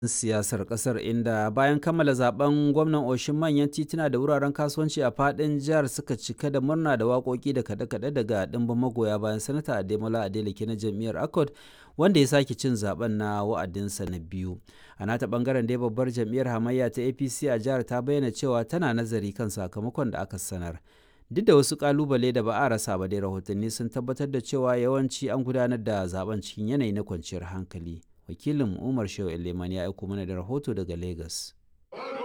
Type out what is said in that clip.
siyasar kasar inda bayan kammala zaben gwamnan oshin manyan tituna da wuraren kasuwanci a fadin jihar suka cika da murna da waƙoƙi da kaɗe-kaɗe daga ɗimbin magoya bayan sanata ademola adeleke na jam'iyyar accord wanda ya sake cin zaben na wa'adinsa na biyu a nata bangaren dai babbar jam'iyyar hamayya ta apc a jihar ta bayyana cewa tana nazari kan sakamakon da aka sanar duk da wasu kalubale da ba a rasa ba dai rahotanni sun tabbatar da cewa yawanci an gudanar da zaben cikin yanayi na kwanciyar hankali wakilin umar shehu eleman ya aiko mana da rahoto daga lagos